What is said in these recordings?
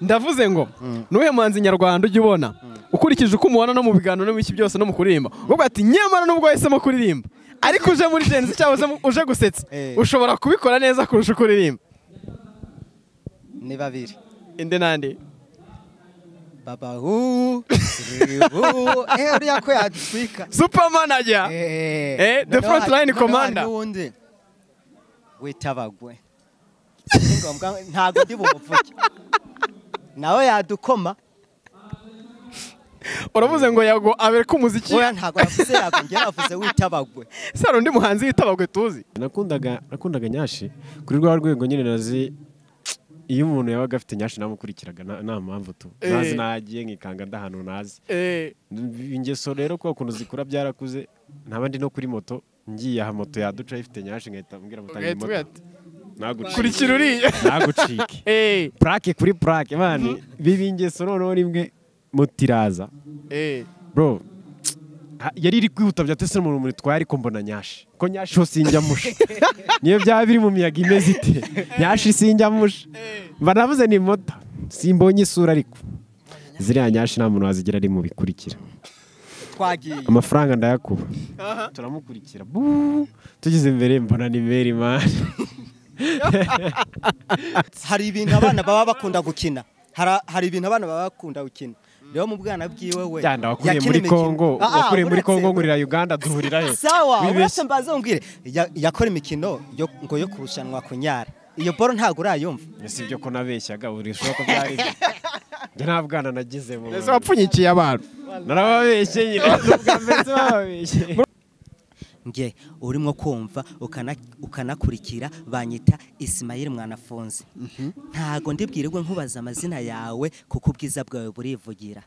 ndavuze ngo n'uwe muhanzi nyarwanda ujya ubona ukurikije uko umubona no mu biganiro no mu iki byose no mu kuririmba uvuga ati nyamara nubwo wahisemo kuririmba ariko uje muri genzi cyangwa uje gusetsa Eh. ushobora kubikora neza kurusha uko uririmba ni babiri indi n'andi baba hu ribu eh uriya ko yaduswika supermanager Eh, the front line commander. n'uwundi witabagwe Si ngombwa- ntabwo ndi bumuvuge nawe yadukoma uravuze ngo yago abereke umuziki oya ntabwo yavuze yago njye navuze witabagwe sara undi muhanzi witabagwe tuzi nakundaga nakundaga nyashi kuri rwa rwego nyine nazi iyo umuntu yabaga afite nyashi namukurikiraga nta- nta mpamvu tu Eh. nazi nagiye nkikanga ndahantu nazi ingeso rero kuko ukuntu zikura byarakuze ntaba ndi no kuri moto ngiye aha moto yaduca ifite nyashi ngahita mbwira mutange Ugahita moto ugira ati, nagucike kurikira uriya nagucike Eh, purake kuri purake mani biba ingeso noneho rimwe mutiraza eh. bro ha- yari iri kwihuta byatese mu rumuri twaye ariko mbona nyashi ko nyashi ho sinjyamusha niyo byaba biri mu miyaga imeze ite nyashi sinjyamusha mba navuze ni moto simbonye isura ariko ziriya nyashi nta muntu wazigira ari mu bikurikira twagiye amafaranga ndayakuba turamukurikira buu tugeze imbere mbona ni meri mani hari ibintu abana baba bakunda gukina Hara- hari ibintu abana baba bakunda gukina rero mu bwana bwiwe we cyanda wakuriye yakina muri imikino. kongo Ah, ah, wakuriye muri uretse- kongo ngurira uganda duhurira he sawa Wibeshye. uretse mbaze umbwire ya- yakora imikino yo- ngo yo kurushanwa kunyara iyo boro ntabwo urayumva si ibyo ko nabeshyaga buri ko byari byo. njye nta bwana nagize mu mbese wapfunyikiye abantu narababeshye nyine n'ubwa mbere bababeshye nge urimo kumva ukana- ukanakurikira banyita isimayiri mwanafunze ntago ndibwirirwe nkubaza amazina yawe kuko ubwiza bwawe burivugira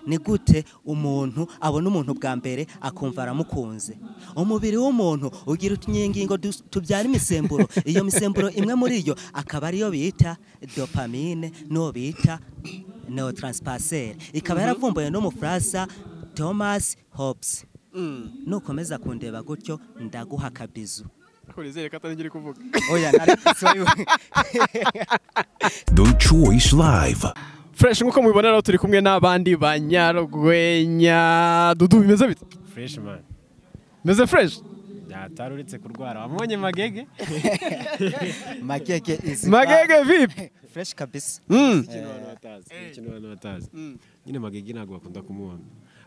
ni gute umuntu abona umuntu bwa mbere akumva aramukunze umubiri w'umuntu ugira utunyengingo dus- tubyara imisemburo iyo misemburo imwe muri yo akaba ariyo bita dopamine n'uwo bita neotranspasere ikaba yaravumbuwe n'umufaransa thomas hobbes nukomeza kundeba gutyo ndaguha akabizu kurizere ko atari njye uri kuvuga oya nari The Choice Live. fureshi nk'uko mubibona rero turi kumwe n'abandi banyarwenya dudu bimeze bite fresh man bimeze fureshi byatari uretse kurwara wamubonye magege magege izi magege vipi fresh kabisa Mm. ikintu abantu batazi ikintu abantu batazi nyine magege ntabwo bakunda kumubona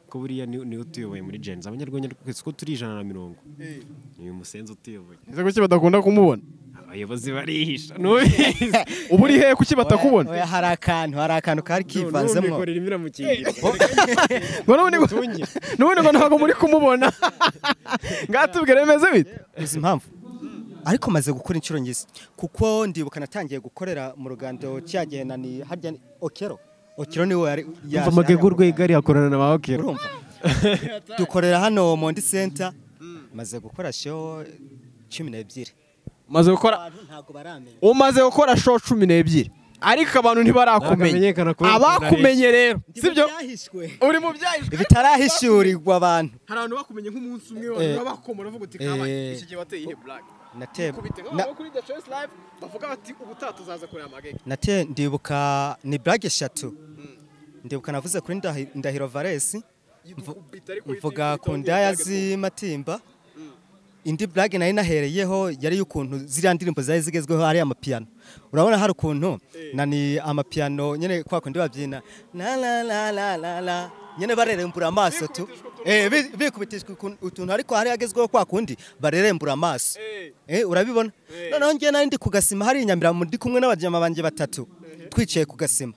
ko buriya ni- niwe utuyoboye muri jenzi abanyarwenya twese ko turi ijana na mirongo ni uyu musenzi utuyoboye ese kuki badakunda kumubona abayobozi barihisha nubizi uba uri hehe kuki batakubona oya hari akantu hari akantu kari kivanzemo nubikorera imiramukingira ngo n'ubundi ngo utunge n'ubundi ngo ntabwo muri kumubona ngatubwire bimeze bite uzi impamvu ariko maze gukora inshuro ngize kuko ndibuka natangiye gukorera mu rugando cya gihe na ni harya ni- okero okero niwe yari yaje umva magege hano mu urwego ari akorana na ba okero urumva dukorera hano mondi center maze gukora show cumi n'ebyiri umaze gukora abantu ntabwo baramenya umaze gukora show cumi n'ebyiri ariko abantu ntibarakumenya Ntabwo amenyekana kubera abakumenye rero sibyo byahishwe uri mu byahishwe bitarahishurirwa abantu hari abantu bakumenye nk'umunsi umwe Eh. bakomora uvuga uti Eh. gihe wateye ine black nateba kubite na- nk'aho kuri The Choice Live bavuga bati ubutaha tuzaza kureba amagege nate ndibuka ni blague eshatu ndibuka navuze kuri Ndahi- ndahiro valesi Ikubita ariko mvuga yitwa- ku yitwa- ndaya yitwa- z'amatimba indi blague nari nahereyeho yari y'ukuntu ziriya ndirimbo zari zigezweho ari amapiyano urabona hari ukuntu nani amapiyano nyine kwa kundi babyina la la la la la la nyine barerembura amaso tu eh bi- bikubitishwa ukun- utuntu ariko hari yagezweho kwa kundi barerembura amaso Eh. eh urabibona noneho njye nari ndi ku gasima hari inyamirambo ndi kumwe n'abajyama banjye batatu twicaye ku gasima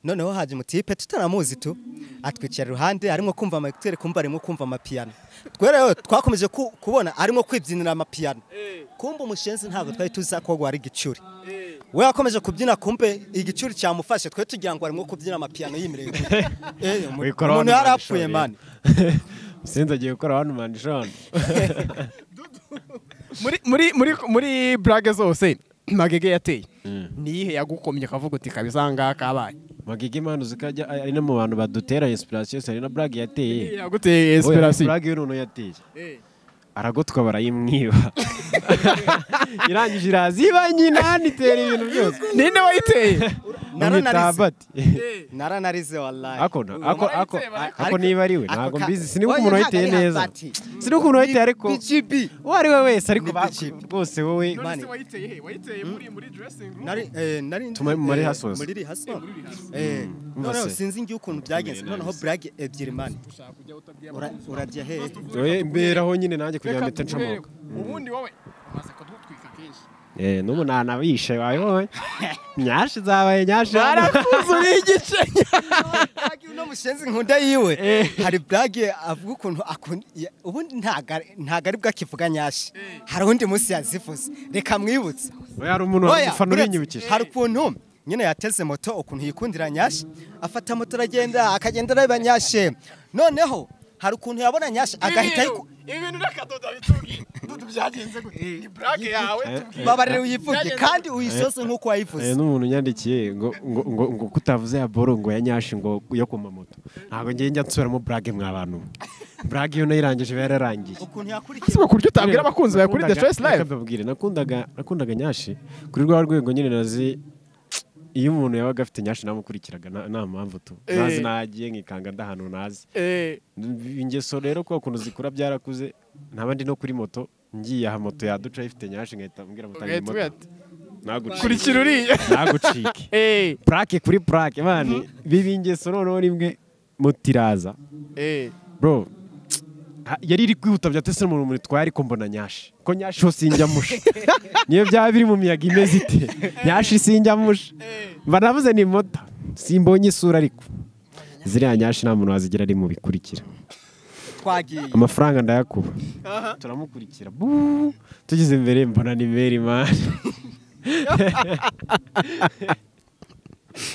noneho haje umutipe tutanamuzi tu atwicara iruhande arimo kumva amakuteri kumva arimo kumva amapiyano twere twakomeje ku- kubona arimo kwibyinira amapiyano kumva umushenzi ntabwo twari tuzi ko wari igicuri we yakomeje kubyina kumbe igicuri cyamufashe twe tugira ngo arimo kubyina amapiyano yimirije Eh, umu- Wikora umuntu wanu yari mani apfuye shoni. mani musenzi agiye gukora hano mani shoni muri muri muri muri blague zose magege yateye niyihe yagukomye akavuga uti kabisa ngaha kabaye magege mani uzikajya ari no mu bantu badutera inspiration hari na brag yateye yaguteye Oya, inspiration Brag y'uruntu yateye aragotwa barayimwiba irangije iraziba nyina nitera ibintu byose ninde wayiteye Umwitabati. naranarize wallahi ako na- ako ako ako niba ari we ntabwo mbizi sinibuka umuntu wahiteye neza sinibuka ukuntu umuntu wahiteye ariko bikibi uwo ari we wese ariko Ni ba- bitchip. bose wowe Mani. None se wayiteye he? Wayiteye muri muri dressing room? nari eh, nari Tuma- muri eh, Hustlers. muri Hustlers. eh noneho Hustlers. sinzi ngiye ukuntu byagenze noneho brag ebyiri mani Ura- urarya hehe wowe mberaho nyine nanjye kugira Reka ngo mpite tuguhere. ncamuka Ubundi wowe amaze kudutwika kenshi. Eh, n'umunani abishe wawe wowe nyashi zabaye nyashi Barakuzuriye igice. Brag uno mushenzi nkunda yiwe hari brag avuga ukuntu akunda ya- ubundi ntaga ntaga ari bwo akivuga nyashi hari undi munsi yazivuze reka mwibutse Oya, hari umuntu Oya, ufana uretse- urinyibukije hari ukuntu nyine yateze moto ukuntu yikundira nyashe afata moto aragenda akagenda areba nyashe noneho hari ukuntu yabona nyashe agahita ayiku- ibintu n'akadodo bitubwiye. Dudu byagenze gute? Ni blague yawe tubwiye. babarire uyivuge kandi uyisoze nk'uko Eh, wayivuze n'umuntu yandikiye ngo ngo ngo ngo kutavuze ya boro ngo ya nyashi ngo yo ku mamoto ntabwo ngiye njya nsubiramo burage mw'abantu burage iyo nayirangije iba yararangiye ukuntu Ese yakurikiye ubu ku buryo utabwira abakunzi bawe kuri The Nakundaga- Choice reka Live? mbabwire, nakundaga nakundaga nyashi kuri rwa rwego nyine nazi iyo umuntu yabaga afite nyashi namukurikiraga nta- nta mpamvu tu Eh. nazi nagiye nkikanga ndahantu nazi Eh, ingeso rero kuko ukuntu zikura byarakuze ntaba ndi no kuri moto ngiye aha moto yaduca ifite nyashi nkahita mbwira moto ugahita ugira ati, nagucike kurikira uriya. nagucike Eh, purake kuri purake mani biba ingeso noneho rimwe mutiraza eh. bro ha- yari iri kwihuta byatese umuntu muri twari ko mbona nyashi ko nyashi ho sinjyamusha niyo byaba biri mu miyaga imeze ite nyashi sinjyamusha banavuze ni moto simbonye isura ariko ziriya nyashi nta muntu wazigira ari mu bikurikira twagiye amafaranga ndayakuba turamukurikira buu tugeze imbere mbona ni meri mani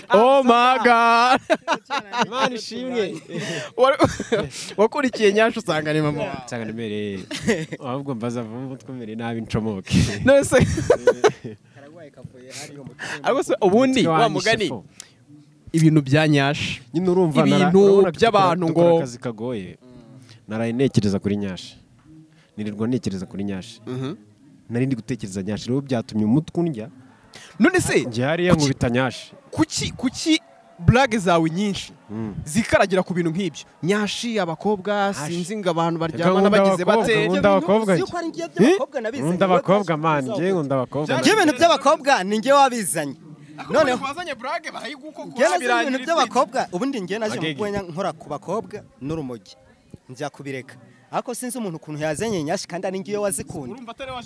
Oh my God. mani ishimwe Wari- wakurikiye nyasha usanga ni mama wawe nsanga ni meri ahubwo mbaza vuba mutwe nabi ncomoke nose ariko se ubundi wa mugani ibintu bya nyasha nyine urumva Ibintu nara- urabona ko by'abantu dukora- dukora ngo- akazi kagoye naraye ntekereza kuri nyashi nirirwa ntekereza kuri nyashi nari ndi gutekereza nyashi rero byatumye umutwe undya none se njye hariya nkubita nyashi kuki kuki blague zawe nyinshi zikaragira ku bintu nk'ibyo nyashi abakobwa Ashi. sinzi ngo abantu Reka baryamana nkunda bagize abakobwa, bate nkunda abakobwa Uzi njye. yuko ari ngiye by'abakobwa nabizanye. nkunda abakobwa mani njye nkunda abakobwa Njye ibintu by'abakobwa ni njye wabizanye noneho wazanye blague barayiguko njye nazo ibintu by'abakobwa ubundi njye naje mu Agege. rwenya nkora ku bakobwa n'urumogi njya kubireka ariko sinzi umuntu ukuntu yazanye nyashyi kandi ari ngiyo wazikunda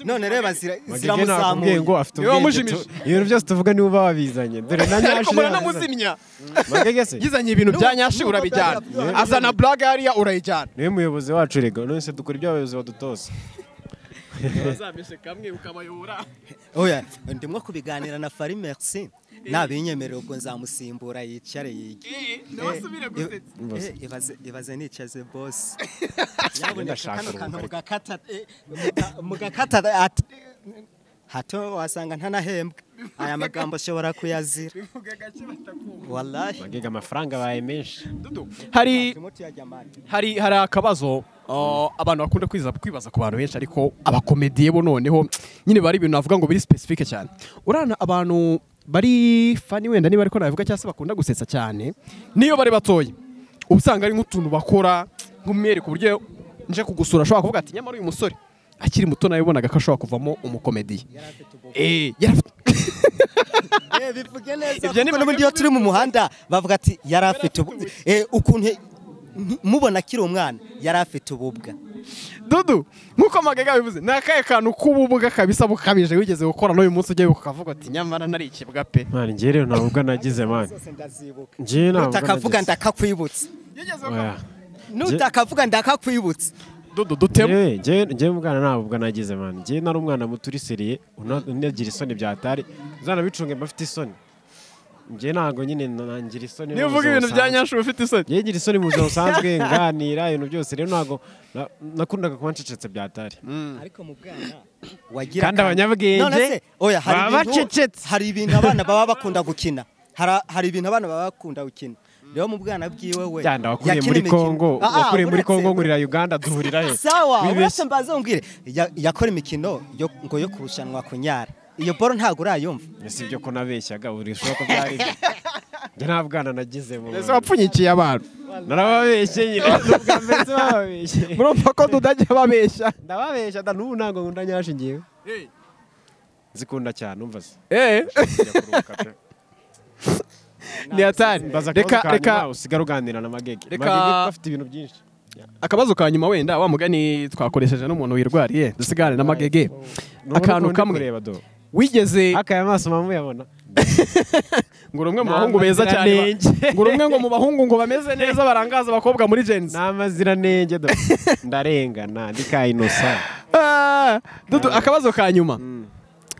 none reba zira- Magege nakubwiye ziramuzamuye ngo afite Niwe ubwenge wamujimije. tu- ibintu byose tuvuga niwe uba wabizanye dore na nyashi ariko yazanye. muranamuzimya Magege se yizanye ibintu bya N'ubu- nyashi n'ubu urabijyana byabaye- azana blague hariya urayijyana niwe muyobozi wacu rego none se dukora ibyo abayobozi badutose bazamishe kamwe ukabayobora oya ndimo kubiganira na fari merci nabinyemerera ubwo nzamusimbura yicare yige ndabasubire gusetsa Ibaze. Eh, ibaze- ibaze nicaze bosi ndashaka kano kantu uruhu, mugakata eh, muga- mugakata ati hato wasanga ntanahembwa aya magambo ashobora kuyazira bivuga gake batakumva wallahi magega amafaranga baye menshi Dudu, hari Timothy Yajyamani. hari hari akabazo uh, abantu bakunda kwiza kwibaza ku bantu benshi ariko abakomediye bo noneho nyine bari ibintu navuga ngo biri specific cyane urana abantu bari fani wenda niba ariko nabivuga cyangwa se bakunda gusetsa cyane niyo bari batoya uba usanga ari nk'utuntu bakora nk'umwere ku buryo nje kugusura ashobora kuvuga ati nyamara uyu musore akiri muto nabibonaga ko ashobora kuvamo umukomediye Eh, yari afite- Eh, bivuge neza Ibyo ni kuko n'ubundi iyo turi mu muhanda bavuga ati yari afite ubu- eh, ukuntu nti- mubona akiri umwana yari afite ububwa dudu nk'uko magega yabivuze ni akahe kantu k'ububuga kabisa bukabije wigeze gukora n'uyu munsi ugiye ukavuga ati nyamara nari ikibwa pe mani njye rero nta ubwo nagize mani zose ndazibuka njye nta ubwo utakavuga nagize ndakakwibutsa Oya. nutakavuga ndakakwibutsa dudu dutema Yewe, njye- njye mwana ntabwo ubwo nagize mani njye nari umwana muto uri seriye una- unagira isoni byatari uzanabicunge mba afite isoni njye ntabwo nyine na- ngira isoni niba mu uvuga buzima ibintu bya busanzwe. nyanshu ufite isoni njye ngira isoni mu buzima busanzwe nganira ibintu byose rero ntabwo na- nakundaga kuba ncecetse byatari ariko mu bwana wagira Kandi abanyabwenge None se, oya, hari baba ibintu- bacecetse. hari ibintu abana baba bakunda gukina Hara- hari ibintu abana baba bakunda gukina rero mu bwana bwiwe we cyane wakuriye yakina muri imikino- kongo Ah, ah, wakuriye muri uretse- kongo nkurira uganda duhurira he sawa Wibeshye. uretse mbaze umbwire ya- yakora imikino yo- ngo yo kurushanwa kunyara iyo boro ntabwo urayumva si ibyo ko nabeshyaga buri bishoboka ko byari byo. njye nta bwana nagize mu ese wapfunyikiye abantu narababeshye nyine n'ubwa mbere sinababeshye. murumva ko dudajya babeshya ndababeshya da n'ubu ntabwo nkunda nyashi ngewe zikunda cyane umva se Eh, Njya kuruhuka pe. ni hatari mbaza akabazo reka ka reka nyuma usigara uganira na magege Reka- magege afite ibintu byinshi akabazo ka nyuma wenda wa mugani twakoresheje n'umuntu wirwariye dusigane na magege Ni akantu urukundo kamwe kureba do wigeze akaya amaso muyabona ngo uri umwe mu Ni bahungu beza cyane ba- amaziranenge. ngo uri umwe ngo mu bahungu ngo bameze neza barangaza abakobwa muri genzi ni amaziranenge do ndarengana ndi ka inosa Ah, dudu akabazo ka nyuma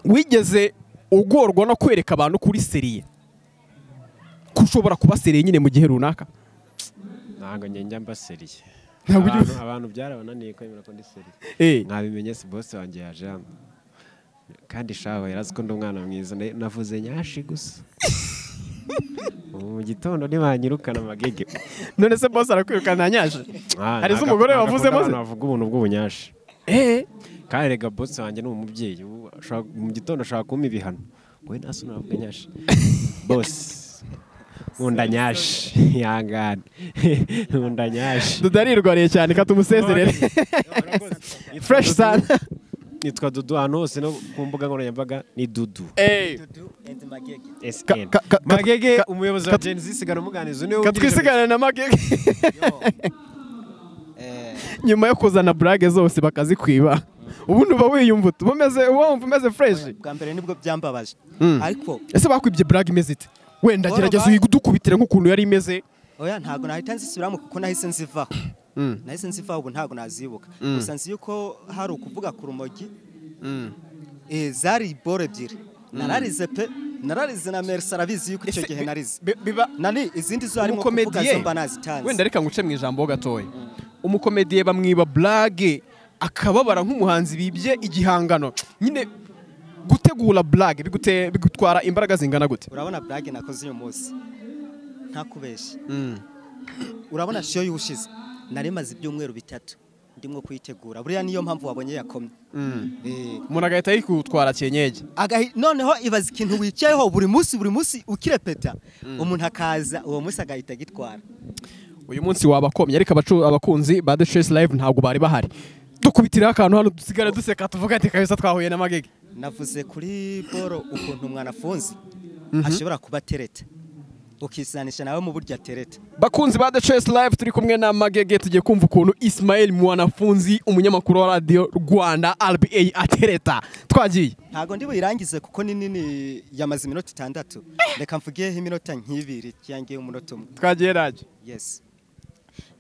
wigeze ugorwa no kwereka abantu kuri seriye ko ushobora kuba seriye nyine mu gihe runaka ntabwo njye njya mbaseriye Ntabwo ujya- abantu abantu byarabananiye kwemera ko ndi seriye Eh, mwabimenye si bose wanjye yaje hano kandi shaho yarazi ko ndi umwana mwiza na- navuze nyashi gusa ubu mu gitondo ntibanyirukana amagege none se bose arakwirukana nyanyaje hari se umugore wavuzemo se se bavuga ubuntu bw'ubunyashi Eh, kandi rega bosi wanjye ni umubyeyi ubu ashobora- mu gitondo ashobora kumpa ibihano wowe nta soni wavuga nyashi bosi nkunda nyashi ihangane nkunda nyashi dudu arirwariye cyane katumusezerere fresh sun nitwa dudu ahantu hose no ku mbuga nkoranyambaga ni dudu Eh, SN. ka- ka- Magege ka- umuyobozi wa Gen Z sigana umuganizo niwe wungirije katwisigane na magege nyuma yo kuzana burage zose bakazikwiba ubundi uba wiyumva utu- uba umeze- uba wumva umeze fresh bwa mbere nibwo byambabaje ariko ese bakwibye burage imeze ite wenda Bora gerageza ba- uyidukubitire nk'ukuntu yari imeze oya ntabwo nahita nzisubiramo kuko nahise nzivaho nahise nzivaho ubu ntabwo nazibuka gusa nzi yuko hari ukuvuga ku rumogi Eh, zari boro ebyiri nararize pe nararize na merisi arabizi yuko icyo Ese gihe bi- narize bi- biba nani izindi zo harimo kuvuga umukomediye zo mba nazitanze wenda reka nguce mu ijambo gatoya umukomediye bamwiba burage akababara nk'umuhanzi bibye igihangano nyine gutegura burage bigute- bigutwara imbaraga zingana gute urabona burage nakoze uyu munsi ntakubeshya urabona shiyo y'ubushize nari maze ibyumweru bitatu ndimo kuyitegura buriya niyo mpamvu wabonye yakomye Eh, umuntu agahita yikutwara kenyege agahi- noneho ibaza ikintu wicayeho buri munsi buri munsi ukirepeta umuntu akaza uwo munsi agahita agitwara uyu munsi wabakomye ariko abacu- abakunzi ba the stress live ntabwo bari bahari dukubitiraho akantu hano dusigare duseka tuvuga ati kabisa twahuye na magege navuze kuri boro ukuntu umwana afunze ashobora kuba atereta ukisanisha nawe mu buryo atereta bakunzi ba the stress live turi kumwe na magege tugiye kumva ukuntu ismael mwanafunzi umunyamakuru wa radiyo rwanda rba atereta twagiye ntabwo ndi buyirangize kuko ni nini yamaze iminota itandatu reka mvugeho iminota nk'ibiri cyangwa umunota umwe twagiye rage yes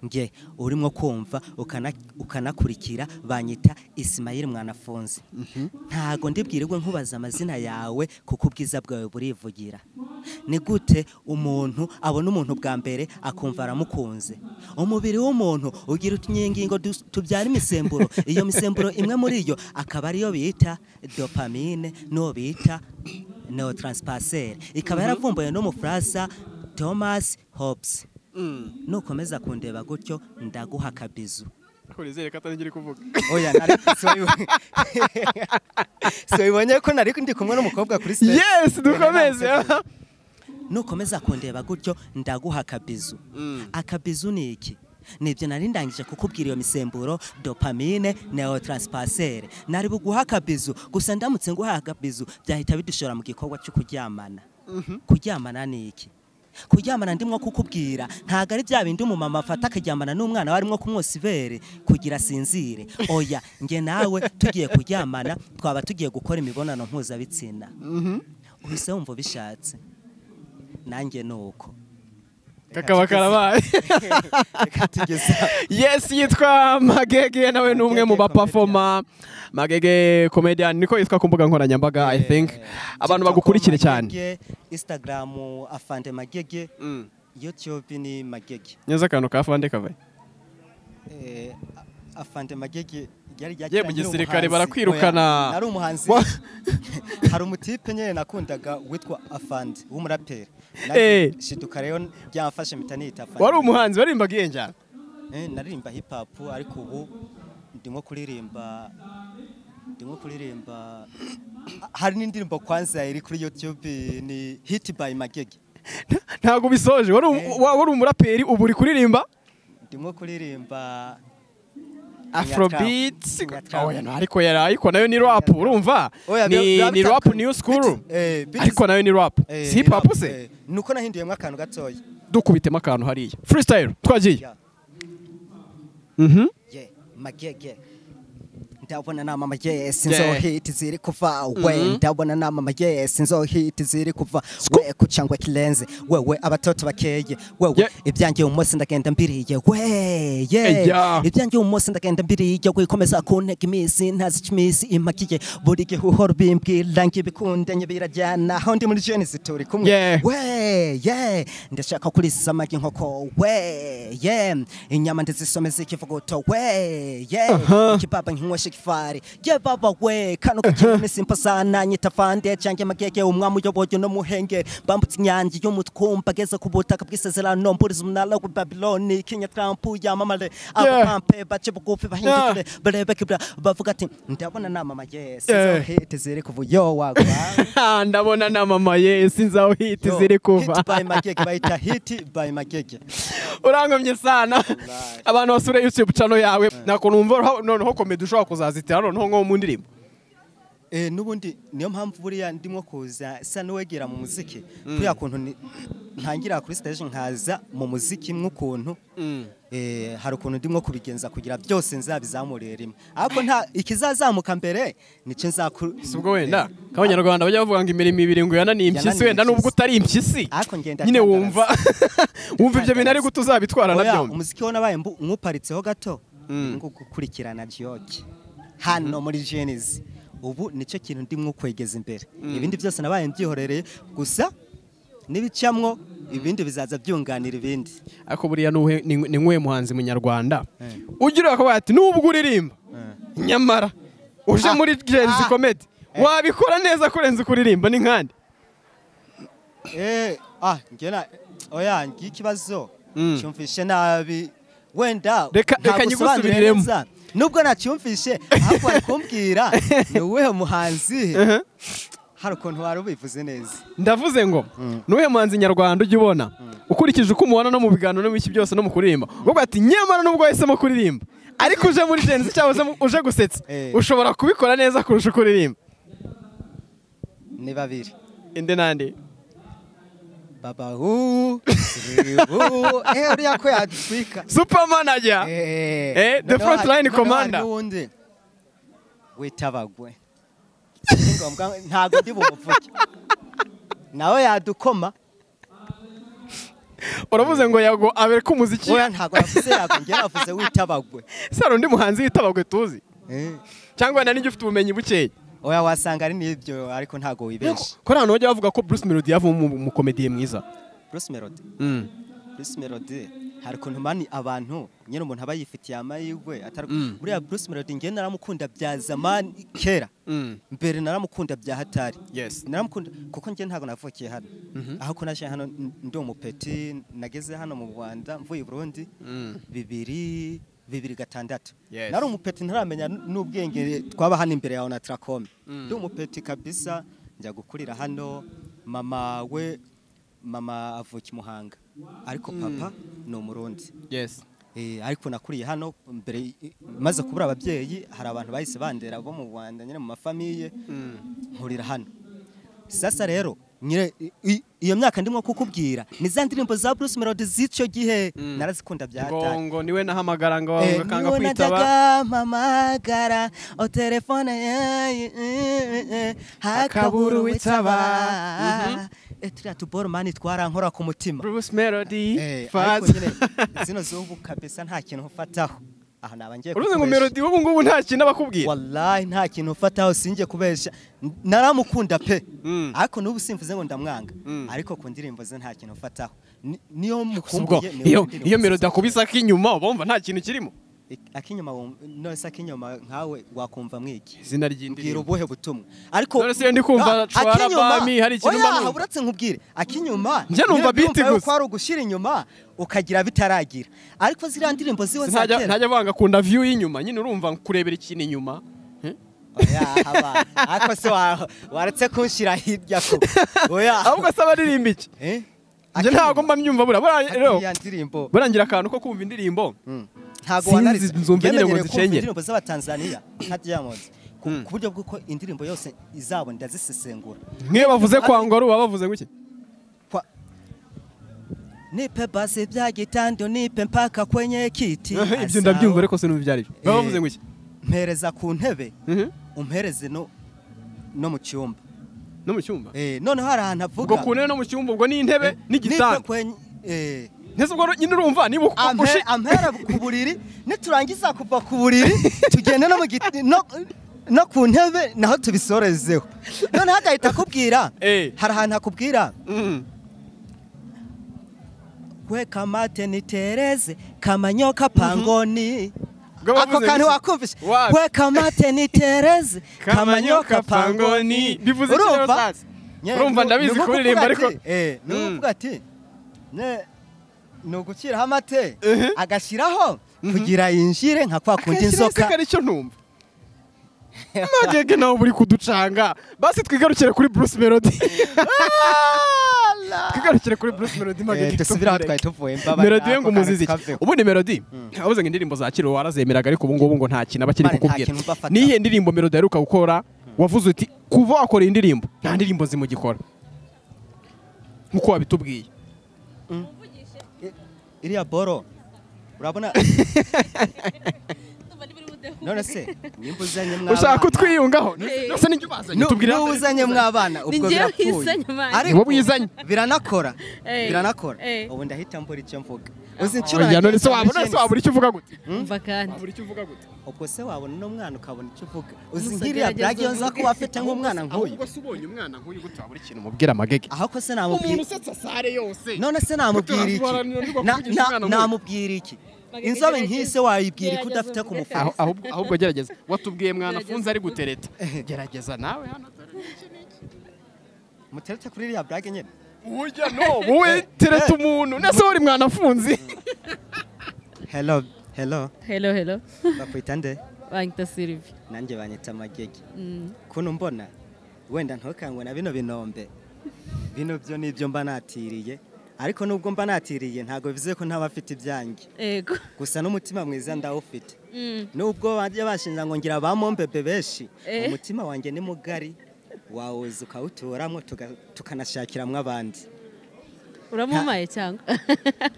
nge urimo kumva ukana- ukanakurikira banyita isimayiri mwanafunze ntabwo ndibwirirwe nkubaza amazina yawe kuko ubwiza bwawe burivugira ni gute umuntu abona umuntu bwa mbere akumva aramukunze umubiri w'umuntu ugira utunyengingo dus- tubyara imisemburo iyo misemburo imwe muri yo akaba ariyo bita dopamine n'uwo bita neotranspasere ikaba yaravumbuwe n'umufaransa thomas hobbes nukomeza kundeba gutyo ndaguha akabizu kurizere ko atari njye uri kuvuga oya nari- siwabibo- siwabibonye ko nari ndi kumwe n'umukobwa kuri stage yes dukomeze nukomeza kundeba gutyo ndaguha akabizu akabizu ni iki nibyo nari ndangije kukubwira iyo misemburo dopamine neotranspasere nari buguha akabizu gusa ndamutse nguhaye akabizu byahita bidushora mu gikorwa cyo kuryamana kuryamana ni iki kuryamana ndimo kukubwira ntabwo ari bya bindi umumama afata akaryamana n'umwana we arimo kumwosa ibere kugira asinzire oya nge nawe tugiye kuryamana twaba tugiye gukora imibonano mpuzabitsina uhise wumva ubishatse nanjye ni uko kakaba karabaye reka tugeze yes yitwa magege nawe ni umwe mu bapafoma magege comedian niko yitwa ku mbuga nkoranyambaga i think abantu bagukurikire cyane instagram afande magege youtube ni magege neza akantu ka fande kavaye Eh, afande magege ryari Ye, mu ryakira gisirikare umuhanzi. barakwirukana. Oya, nari umuhanzi Wa- hari umutipe nyine nakundaga witwa afande w'umuraperi Eh. shiduka rero byamfashe mpita nitafana wari umuhanzi waririmbaga iyo njyana Eh, naririmba hip hop ariko ubu ndimo kuririmba ndimo kuririmba hari n'indirimbo kwanza iri kuri YouTube ni Hit by Magege ntabwo bisoje wari um- Eh. wa- wari umuraperi ubu uri kuririmba ndimo kuririmba afrobeats Nyatra. Oya, no, ariko yari ariko nayo ni rap urumva Oya, Ni- biba- biba ni rap bitandukanye. new school Eh, bitch- ariko nayo ni rap eh, si hip ni hop rap, se eh, nuko nahinduyemo akantu gatoya dukubitemo akantu hariya freestyle twagiye Yeah, Mhm. yeah, Magege ndabona nama magege Yeah. sinzo hit ziri kuva we ndabona nama magege sinzo hit ziri kuva we kucangwa kilenze wewe abatoto bakeye wewe Yeah. ibyanjye umunsi ndagenda mbiriye we yeah. Eya. ibyanjye umunsi ndagenda mbiriye wikomeza kuntega iminsi ntazica iminsi impakiye buri gihe uhora ubimbwira ngo ibikundanye birajyana aho ndi muri jenesi turi kumwe Yeah. we yeah. ndashaka kurisiza amagi inkoko we yeah. inyama ndizisomeza ikivuguto we yeah. ikibaba nkinywesha igifari ye baba we kano kakiri iminsi mpo sana nyita vande cange magege umwami uyoboye no muhengeri bambutse inyange y'umutwumba ageze ku butaka bw'isezerano mburiza umunara w'i babiloni kinya trampu yamamare Yeah. abapampe bace bugufi bahindukire barebe kibra bavuga ati ndabona nama magese Yeah. hiti ziri kuva yo wagwa Ah, ndabona na mama ye sinzaho hiti Yo, ziri hit by kuva magege bayita hiti by magege urankomye sana abantu basura youtube channel yawe nako numva ro- noneho komedi ushobora kuzazitira noneho nko mu ndirimbo Eh, n'ubundi niyo mpamvu buriya ndimo kuza sa n'uwegera mu muziki kuriya kuntu ni- ntangira kuri stage nkaza mu muziki mw'ukuntu eh, hari ukuntu ndimo kubigenza kugira byose nzabizamurire rimwe ariko nta ikizazamuka mbere nicyo nzakuru si ubwo wenda nk'abanyarwanda bajya bavuga ngo imirimo ibiri ngo yananiye impyisi Yananiye wenda nubwo impyisi. utari impyisi Ariko ngenda nyine ntandaraza. wumva wumva ibyo bintu ariko utuzabitwara na Oya, byombi umuziki wo nabaye mbu- nywuparitseho gato ngo gukurikirana joke hano muri genizi ubu nicyo kintu ndimo kwegeza imbere ibindi byose nabaye mbyihorereye gusa n'ibicamwo ibindi bizaza byunganira ibindi ariko buriya nuhe- ni ni nk'uwe muhanzi munyarwanda ugira akabaye ati nubwo uririmba nyamara uje Ah. muri genzi Ah. komedi wabikora neza kurenza ukuririmba ni nkande Eh, ah ngena oya ngiye ikibazo cyumvishe nabi wenda Reka- ntabwo reka usobanura nyigusubiriremo. neza. nubwo nacyumvishe ahubwo bari kumbwira ni uwuhe muhanzi hari ukuntu wari ubivuze neza ndavuze ngo nuhe muhanzi nyarwanda ujya ubona ukurikije uko umubona no mu biganiro no mu iki byose no mu kuririmba uvuga ati nyamara nubwo wahisemo kuririmba ariko uje muri genzi cyangwa uze mu- uje gusetsa Eh. ushobora kubikora neza kurusha uko uririmba ni babiri indi nandi baba uu ribu eh uriya ko yatwika supermanager Eh, the front line commander. n'uwundi witabagwe Si ngombwa ntabwo ndi bumuvuge nawe yadukoma uravuze ngo yago abereka umuziki oya ntabwo yavuze yakongera yavuze witabagwe sara undi muhanzi witabagwe tuzi Eh, cyangwa nani ujya ufite ubumenyi bukeya oya wasanga ari n'ibyo ariko ntabwo wibeshye ko ahantu bajya bavuga ko bruce melody yavamo umukomediye mwiza Bruce Melody Bruce Melody hari ukuntu mani abantu nyine umuntu aba yifitiye amahirwe atari buriya Bruce Melody ngewe naramukunda bya zamani kera mbere naramukunda bya hatari Yes. naramukunda kuko njye ntabwo navukiye hano aho ko naje hano n- ndi umupeti nageze hano mu Rwanda mvuye i Burundi bibiri bibiri gatandatu Yes. nari umupeti ntaramenya n- n'ubwenge twaba hano imbere yawe na Tracom ndi umupeti kabisa njya gukurira hano mama we mama avuka i Muhanga ariko papa ni umurundi yes Eh, ariko nakuriye hano mbere maze kubura ababyeyi hari abantu bahise bandera bo mu Rwanda nyine mu mafamiye nkurira hano sasa rero nyine i- i- iyo myaka ndimo kukubwira ni za ndirimbo za Bruce Melody z'icyo gihe narazikunda bya hatari ngo niwe nahamagara ngo Eh, bavuga kanga niwe kwitaba najyaga mpamagara o telefone yayi, eh, eh, eh, hakabura uwitaba Eh, turiya tuboromani twarankora ku mutima bruce melody Eh, ariko faza nyine zino z'ubu kabisa nta kintu ufataho aha naba ngiye uruzi ngo kukubesha. melody ubu ngubu nta kintu abakubwira wallahi nta kintu ufataho sinjye kubesha N- naramukunda pe ariko n'ubu simvuze ngo ndamwanga ariko ku ndirimbo ze nta kintu ufataho Ni- niyo ubwo mukumbuye niwe iyo ndirimbo iyo ze. melody akubise ak'inyuma uba wumva nta kintu kirimo akinyuma wumva- nonese akinyuma nkawe wakumva mwiki izina mbwira ry'indirimbo ubuhe butumwa ariko None se ndi kumva Ah, Chwara Bami, hari ikintu oya, mba numva. uratse nkubwire akinyuma Njye numva nyine beat yuko gusa. ari ugushyira inyuma ukagira bitaragira ariko ziriya ndirimbo ziwe za ntajya kera ntajya avanga kunda view y'inyuma nyine urumva kurebera ikintu inyuma Eh? oya haba ariko se wa- waretse kunshyira hirya ko oya ahubwo se abaririmba iki Eh? njye ntabwo mba mbyumva buriya buriya rero Iriya ndirimbo burangira akantu ko kumva indirimbo ntabwo Sinzi, wanarize nzumva nyine ngo Yemerewe kumva nzicengere. indirimbo z'abatanzaniya nka diamond ku ku buryo bw'uko indirimbo yose izabo ndazisesengura nk'iyo bavuze kwa ngoro baba bavuze gutya Kwa- nipe basi bya gitando nipe mpaka kwenye kiti ibyo Asao, ndabyumva ariko sinumva ibyo ari byo baba bavuze gutya mpereza ku ntebe Mhm. umpereze no no mu cyumba no mu cyumba Eh, noneho hari ahantu avuga ubwo ku ntebe no mu cyumba ubwo ni intebe nipe n'igitanda kwenye eh, ntese ubwo nyine urumva niba uko- ampe- ushi- ampera ku buriri niturangiza kuva ku buriri tugende no mu giti no no ku ntebe naho tubisorezeho noneho agahita akubwira Eh. hari ahantu akubwira Mm. we kamate nitereze kamanyoka pangoni Ubwo bavuze ako kantu iki? wakumvisha Wapi? we kamate nitereze Kamanyoka kamanyoka pangoni. pangoni Bivuze iki rero sasa? Urumva ndabizi kuririmba, ariko- Mm. nuvuga ati ne ni ugukiraho amate Ehe. agashyiraho kugira yinjire nka kwa kundi Akenshi rero inzoka seka nicyo ntumva magege nawe buri kuducanga basi twigarukire kuri bruce melody twigarukire kuri bruce melody magege dusubire aho tumureke. twari tuvuye mbabara melody we ngo ako kantu umuzizi iki kaveho. ubundi melody wabuze ngo indirimbo za kiro warazemeraga ariko ubu ngubu ngo nta kintu aba kiri Mane, nta kukubwira kintu mba afata. niyihe ndirimbo melody aheruka gukora wavuze uti kuva wakora iyi ndirimbo nta ndirimbo zimugikora nk'uko wabitubwiye iriya boro urabona none se nimba uzanye mwabana ushaka kutwiyungaho Eh. ndetse n'ibyo bazanye Nu- tubwira n'uwo uzanye mwabana ubwo njyewe birapfuye wizanye manje. Ni wowe wizanye. biranakora Eh. biranakora Eh. ubu ndahita mbura icyo mvuga uzi inshuro Oya, none se nagiye wabona cyane se wabura icyo uvuga gute umva kandi wabura icyo uvuga gute ubwo se wabona n'umwana ukabona icyo uvuga uzi Musa nk'iriya gerageza blag iyo nza uvuge. kuba afite nk'umwana nk'uyu se ubonye umwana nk'uyu gute wabura ikintu umubwira amagege aho ko se namubwira usetsa sare yose none se namubwira iki Guharanira niba Na- kuvugisha na- umwana nk'uyu. namubwira iki Bagerageje. inzobe nk'ise wayibwira ko Gerageza udafite ku uvuge mufuka se. ahubwo ahubwo gerageza watubwiye mwana Gerageza. funze ari gutereta gerageza nawe hano dore iki n'iki. muteretse kuri iriya blag nyine burya no wowe tereta umuntu nese uri mwana funzi hello hello hello hello bakwita nde banyita sylvie nanjye banyita amagege Mm. kuno mbona wenda ntukangwe na bino binombe bino byo ni ibyo mba natiriye ariko nubwo mba natiriye ntabwo bivuze ko ntaba afite ibyanjye ego gusa n'umutima mwiza ndawufite Mm. nubwo bajya bashinja ngo ngira ba mombebe benshi Eh. umutima wanjye ni mugari wawuza ukawuturamo tuga- tukanashakiramo abandi uramumaye cyangwa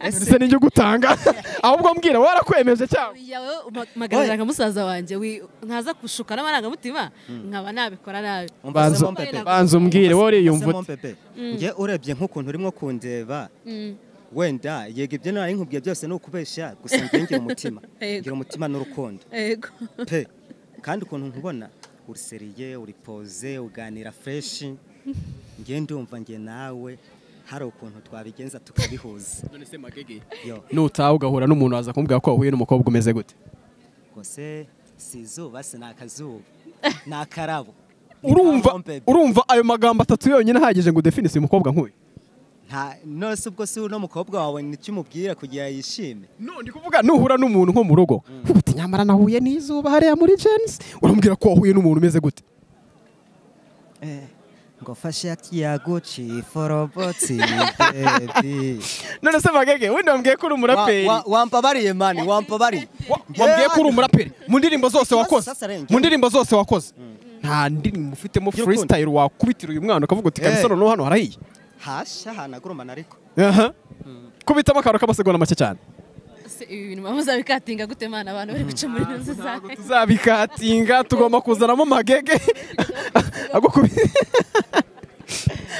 ndetse n'ijyo gutanga ahubwo mbwira warakwemeje cyangwa yawe magaragara nka musaza wanjye wi- ntaza kushuka n'amarangamutima nkaba nabikora nabi Umva se Banza- mombebe banza umbwire wowe uriyumva Umva se ute mombebe njye urebye nk'ukuntu urimo kundeba Mm. wenda yego ibyo nari nkubwiye byose ni ukubeshya gusa njye ngira umutima Yego. ngira umutima n'urukundo ego pe kandi ukuntu nkubona uruseriye uripoze uganira freshi ngiye ndumva nge nawe hari ukuntu twabigenza tukabihuza yo nutaha ugahura n'umuntu waza kumubwira ko wahuye n'umukobwa umeze gute kose si izuba si ni akazuba ni akarabo Ni urumva kampombe. urumva ayo magambo atatu yonyine ahagije ngo udefine si umukobwa nk'uyu nta nose ubwo si uno mukobwa wawe nicyo umubwira kugira yishime No, ndi kuvuga nuhura n'umuntu nko mu rugo uba uti nyamara nahuye n'izuba hariya muri jenisi urambwira ko wahuye n'umuntu umeze gute ngo fashe ya guci forobotsi bebi none se magege wenda wambwiye ko uri umuraperi wampabariye mani wampabariye Wa- wambwiye ko uri umuraperi mu ndirimbo zose Ikibazo wakoze sasa rero njye- mu ndirimbo zose wakoze nta ndirimbo ufitemo By'ukuri. freestyle wakubitira uyu mwana ukavuga uti Eh. kabisa noneho hano harahiye hasha hanagurumana ariko Aha. kubitamo akantu k'amasegonda make cyane Se ibi bintu muzabikatinga gute mana abantu bari guca muri nzu zawe tuzabikatinga tugomba kuzanamo magege Ako kubi-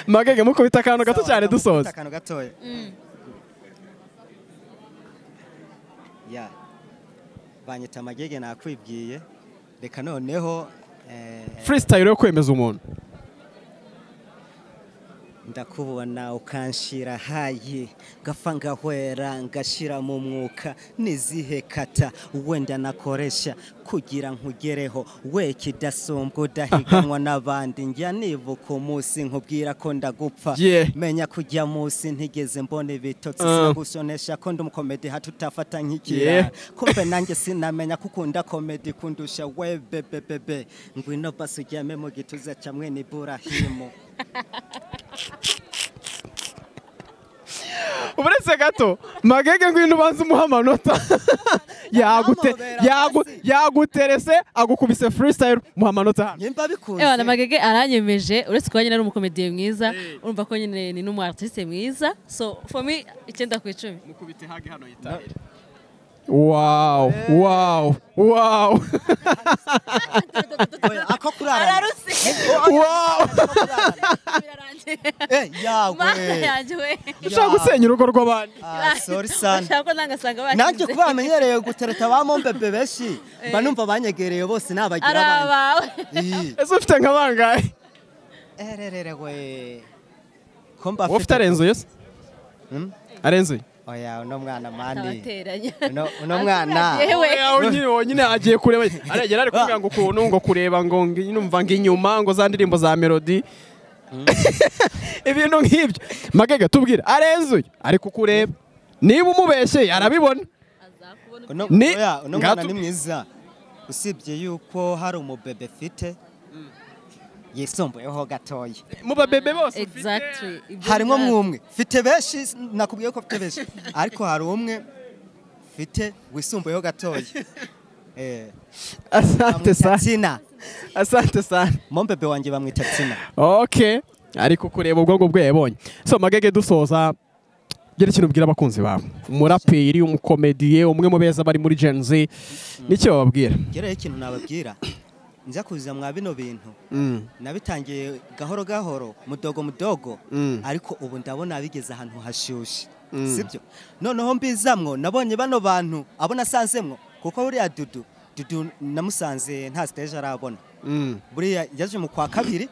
magege mukubita akantu gato cyane dusoza akantu gatoya ya banyita amagege nakwibwiye reka noneho eh, freestyle yo kwemeza umuntu ndakubona ukanshira hayi gapfa ngahwera ngashira mu mwuka nizihe kata wenda nakoresha kugira nkugereho we kidasumbwa udahiganwa n'abandi njya nibuka umunsi nkubwira ko ndagupfa Yeah. menya kujya munsi ntigeze mbona ibitotsi Ah. sinagusonesha ko ndi umukomedi hati utafata nk'ikira Yeah. kumbe nanjye sinamenya ko ukunda komedi kundusha we bebebebe ngwino basi ujyame mu gituza cya mwene iburahimu uretse gato magege ngwino ubanze umuha amanota Yagute- Amahobera yagu- hasi. yaguterese agukubise freestyle muha amanota hano nyimba bikunze Ewana magege aranyemeje uretse kuba nyine ari umukomediye mwiza urumva ko nyine ni n'umu artiste mwiza so for me icyenda ku icumi wow wow wow Oya, ako kurarana ararutse wow birarangiye Eh, yawe mana yanjye we ushaka gusenya urugo rw'abandi Ah, sorry sana Bashaka ko nangasanga bashyize nanjye kuba bamenyereye gutereta ba mombebe benshi mba numva banyegereye bose ari nabagira abandi abawe Iyi. ese ufite nka bangahe ererere we ko mba wowe ufite arenzuye se Hmm? arenzuye oya uno mwana mani abateranya uno uno mwana yewe Oya, nyine wonyine agiye kureba aragera ari kuvuga ngo ukuntu ngo kureba ngo ngi- numva ngo inyuma ngo za ndirimbo za melody ibintu nk'ibyo magega tubwira arenzuye ariko kureba niba umubeshye arabibona uno Ni- oya, uno ngatu- mwana ni mwiza usibye yuko hari umubebe ufite yisumbuyeho gatoya mu babebe bose exactly Ibyo harimo ngaho. mwumwe mfite benshi nakubwiye ko mfite benshi ariko hari umwe mfite wisumbuyeho gatoya Eh, asante bamwita sana tina asante sana mombebe wanjye bamwita tina ok ariko kureba ubwo ngubwo yabonye so magege dusoza gira ikintu ubwira abakunzi bawe umuraperi umukomediye umwe mu beza bari muri gen z n'icyo bababwira ngereho ikintu nababwira nza kuza mwa bino bintu Mm. nabitangiye gahoro gahoro mudogo mudogo Mm. ariko ubu ndabona bigeze ahantu hashyushye sibyo noneho mbizamwo nabonye bano bantu abo nasanzemwo kuko buriya dudu dudu namusanze nta siteje arabona Mm. buriya yaje mu kwa kabiri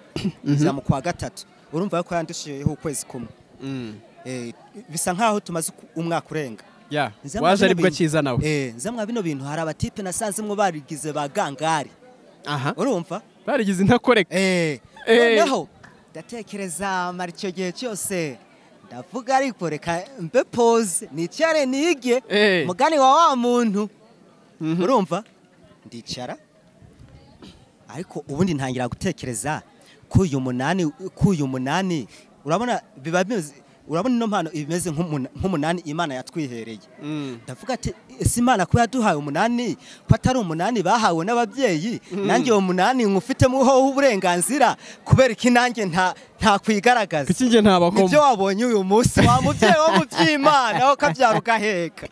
nza mu kwa gatatu urumva ko yandushijeho ukwezi kumwe Mm. Eh, bisa nkaho tumaze umwaka urenga Yeah. Nza mwa waje bino aribwo bintu- kiza nawe Eh, nza mwa bino bintu hari abatipe nasanzemwo barigize ba gangari aha urumva barigize intakoreka Eh, Eh. noneho ndatekereza mara icyo gihe cyose ndavuga ariko reka mbe pose nicare nige Eh. mugani wa wa muntu urumva ndicara ariko ubundi ntangira gutekereza k'uyu munani k'uyu munani urabona biba bimeze urabona ino mpano ibimeze nk'umuna- nk'umunani imana yatwihereye ndavuga ati ese imana kuba yaduhaye umunani ko atari umunani bahawe n'ababyeyi nanjye uwo munani nkufitemo ho uburenganzira kubera ko inanjye nta ntakwigaragaza kuki njye nibyo ntabakoma wabonye uyu munsi wa mubyeyi wo mu by'imana aho kabyara ugaheka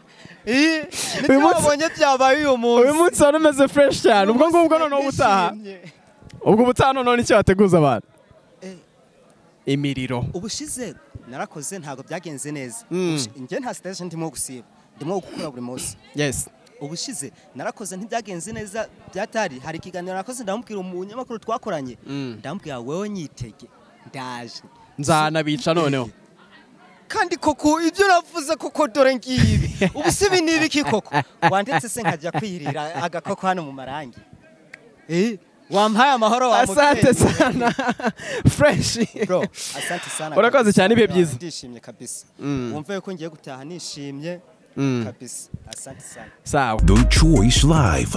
Ii, nibyo munsi- wabonye byabaye uyu uyu munsi munsi wari umeze fresh cyane ubwo ngubwo noneho ubutaha ubwo ubutaha noneho nicyo wateguza abantu Eh. imiriro ubushize narakoze ntabwo byagenze neza Mm. Ubushi- njye nta stage ndimo gusiba ndimo gukora buri munsi yes ubushize narakoze ntibyagenze neza byatari hari ikiganiro nakoze ndamubwira umunyamakuru twakoranye Mm. ndamubwira wowe nyitege ndaje nzanabica noneho kandi koko ibyo navuze koko dore ngibi ubu si ibi ni ibiki koko wanditse se nkajya kwirira agakoko hano mu marangi Eh, wampaye amahoro wa asante mubyeyi. sana fresh Bro, asante sana Urakoze cyane, ibihe byiza. ndishimye kabisa Mm. wumve ko ngiye gutaha nishimye Mm. kabisa asante sana sawa The Choice Live.